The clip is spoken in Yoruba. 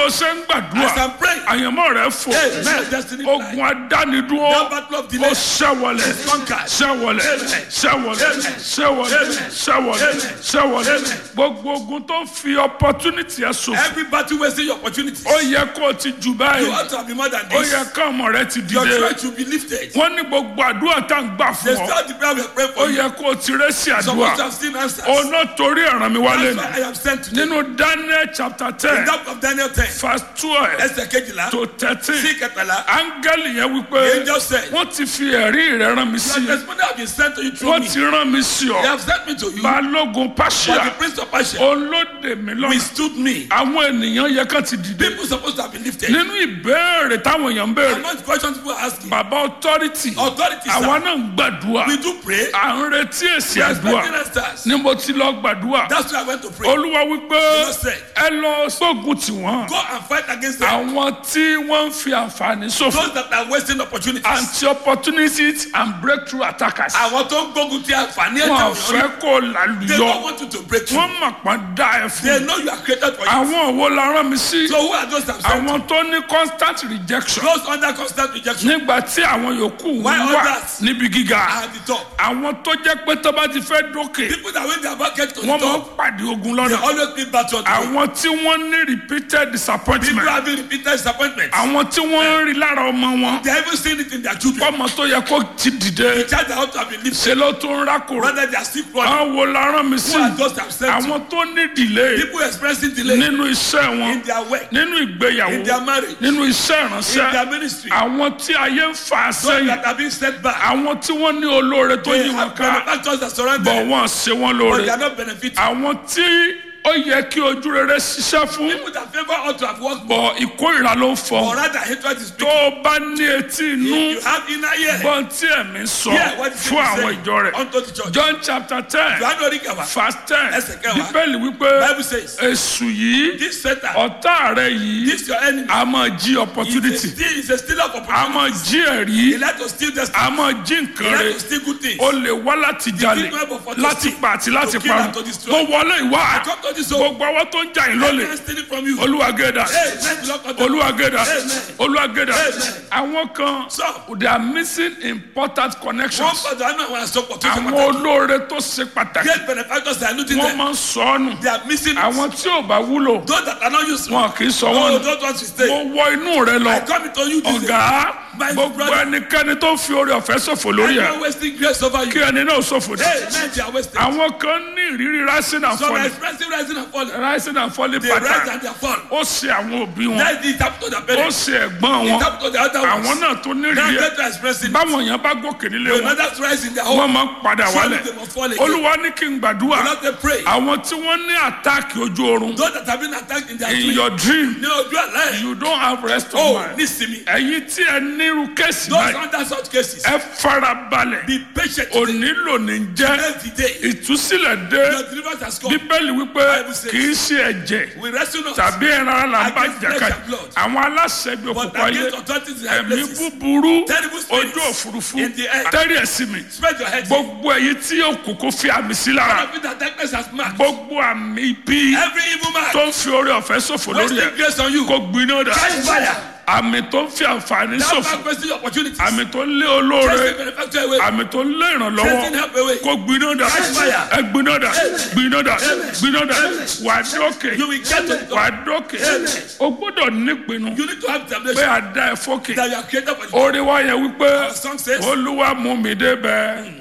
bó ṣe ń As gbàdúrà I'm praying, àyànmọ́ rẹ̀ fò hey, man, destiny fly. ogun adánidúró That battle of ó delay. ṣẹ́wọlẹ̀ conquered. ṣẹ́wọlẹ̀ ṣẹ́wọlẹ̀ ṣẹ́wọlẹ̀ ṣẹ́wọlẹ̀ ṣẹ́wọlẹ̀ gbogbo ogun tó ń fi opportunity ẹ̀ ṣòfò Every battle wasting your opportunities. ó yẹ kó o ti jù You báyìí ought to have been more than ó this. yẹ ká ọmọ rẹ ti Your dìde church should be lifted. wọ́n ní gbogbo àdúrà tá à ń gbà They fún ọ start the prayer we are praying ó for you. yẹ kó o ti rẹ́ sí àdúrà Supposed to have seen answers. ọ̀nà torí ẹ̀ràn mi wálé That's ni why I am sent today. nínú Daniel chapter In ten that of Daniel 10, verse twelve ẹsẹ̀ kejìlá, to thirteen sí kẹtàlá, áńgẹ́lì yẹn the wípé angel said, wọ́n ti fi ẹ̀rí rẹ̀ rán mi sí Your testimony have been sent to you through wọ́n me. ti rán mi sí They ọ have sent me to you. balógun But pàṣẹ the prince of Persia olóde mi lọ́nà withstood me. àwọn ènìyàn yẹ ká ti dìde People supposed to have been lifted. nínú ìbéèrè táwọn èèyàn ń béèrè Among the questions people are asking, bàbá authority authorities, àwa sir, náà ń gbàdúrà we do pray. à ń retí èsì We are àdúrà expecting answers. ni mo ti lọ gbàdúrà That's why I went to pray. olúwa wípé Lord said, ẹ lọ sógun tiwọn Go and fight against them. àwọn tí wọ́n ń fi àǹfààní ṣòfò Those that are wasting opportunities. anti-opportunities and breakthrough attackers Àwọn tó ń gbógun ti àǹfààní ẹ̀jẹ̀ wọn ò òyìnbó. fẹ́ kó They don't lálùyọ want you to break through. wọ́n mọ̀ pọ́n dá ẹ They fún know you are created for it. àwọn wo la rán mi sí So who are those that sent? àwọn tó ní constant rejection Those under constant rejection nígbà tí àwọn yòókù Why wà others? níbi gíga are at the top. àwọn tó jẹ́ pé tó bá ti fẹ́ dókè People that when they are about get to the wọ́n máa ń top, pàdé ogun they lọ́nà always need battle. on the way. àwọn tí wọ́n ní repeated People disappointment having repeated disappointments. àwọn tí wọ́n ń rí lára ọmọ wọn They haven't seen it in their children. ọmọ tó yẹ kó ti dìde The child that ought to have been lifted. ṣe ló tún ń rákòrò Rather, they are still running. àwọn wo la rán mi sí Who are those that have sent you? àwọn tó ní delay People expressing delay nínú iṣẹ́ wọn in their work, nínú ìgbéyàwó in their marriage, nínú iṣẹ́ in ìránṣẹ́ their ministry. àwọn tí ayé ń fà Those sẹ́yìn that have been set back. àwọn tí wọ́n ní olóore tó They yí wọn have ká benefactors that surround bọ̀ them, wọ́n ṣe wọ́n but lóore they are not benefiting. àwọn tí ó yẹ kí ojú rere ṣiṣẹ́ fún People that favor ought to have worked more, bọ̀ ìkórìíra ló ń fọ or rather hatred is tó speaking. o bá ní etí inú You have inner ear. gbọ́n tí ẹ̀mí sọ Hear what the fún people àwọn say ìjọ rẹ̀ unto the church. John chapter ten Johannu Oríkàwá, verse ten Ẹsẹ̀ kẹwàá. bíbélì wípé Bible says, èṣù yìí this Satan, ọ̀tá rẹ̀ yìí this your enemy, a máa jí is a opportunity steal, is a stealer of a opportunity. máa jí ẹ̀rí He like to steal destiny. a máa jí He nǹkan like rẹ̀ to steal good things. ó lè wá láti jalè láti pa àti láti To kill parun and to destroy. mo wọlé ìwà Come to this home. gbogbo ọwọ́ tó ń jà yín I lólè can't steal it from you. olúwa gẹ̀dà Hey, let the Lord come to you. olúwa gẹ̀dà Amen. olúwa gẹ̀dà Amen. àwọn kan So- they are missing important Wọ́n connections gbọ́dọ̀ àánú àwọn àsopọ̀ tó ṣe àwọn pàtàkì. olóore tó ṣe pàtàkì Great benefactors that are looting wọ́n them. máa ń sọ ọ́ nù They are missing it. àwọn tí ò bá wúlò Those that are not useful. wọn kì í sọ Oh, wọn nù don't want to stay. mo wọ inú rẹ lọ I come into you this day. ọ̀gá My gbogbo brother. ẹnikẹ́ni tó fi oore ọ̀fẹ́ ṣòfò lórí I ẹ̀ am wasting grace over kí you. ẹni náà ṣòfò dé Hey, men, they are wasting. àwọn kan ní ìrírí rising and Some are falling expressing rising and falling. rising and falling They rise pattern and they fall. ó ṣe àwọn òbí wọn That's the tap to the ó parents. ṣe ẹ̀gbọ́n The wọn tap to the other àwọn ones. náà tó ní Now ìrírí ẹ̀ get to expressing. báwọn èèyàn bá gòkè nílé When wọn others rise in their wọ́n home, máa ń padà surely wálẹ̀ they must fall again. olúwa ní kí n gbàdúrà Not they pray. àwọn tí wọ́n ní àtáàkì ojú oorun Those that have been attacked in their in dream. your dream Ní ojú àlá you don't have rest of Oh, mind nísìmí. ẹ̀yin tí ẹ nírú kéèsì Those báyìí under such cases. ẹ farabalẹ̀ Be patient. today. onílò ní jẹ́ Every day. ìtúsílẹ̀ dé Your deliverance has come. bíbélì wípé Bible says- kì í ṣe ẹ̀jẹ̀ We wrestle not. tàbí ẹran ara là ń bá Against flesh jàkadì and blood. àwọn aláṣẹ ibi But òkùnkùn ayé against authorities in high ẹ̀mí places. búburú Terrible spirits ojú òfurufú in the air. tẹ́rì ẹ̀sìn mi Spread your head. gbogbo èyí tí òkùnkùn fi àmì sí lára Every that darkness has marked. gbogbo àmì ibi Every evil man. tó ń fi oore ọ̀fẹ́ ṣòfò lórí Wasting ẹ̀ grace on you. kò gbiná dà Catch fire. àmì tó ń fi àǹfààní That ṣòfò man wasting opportunities. àmì tó ń lé olóore Chasing benefactor away. àmì tó ń lé ìrànlọ́wọ́ Chasing help away. kò gbiná dà Catch fire. ẹ gbiná dà gbiná dà gbiná dà wà á dókè You will get to the wà top. á dókè o gbọ́dọ̀ nípinnu You need to have pé determination a dá ẹ fókè that you are created for the orí wa yẹn wípé Our song says, olúwa mú mi débẹ̀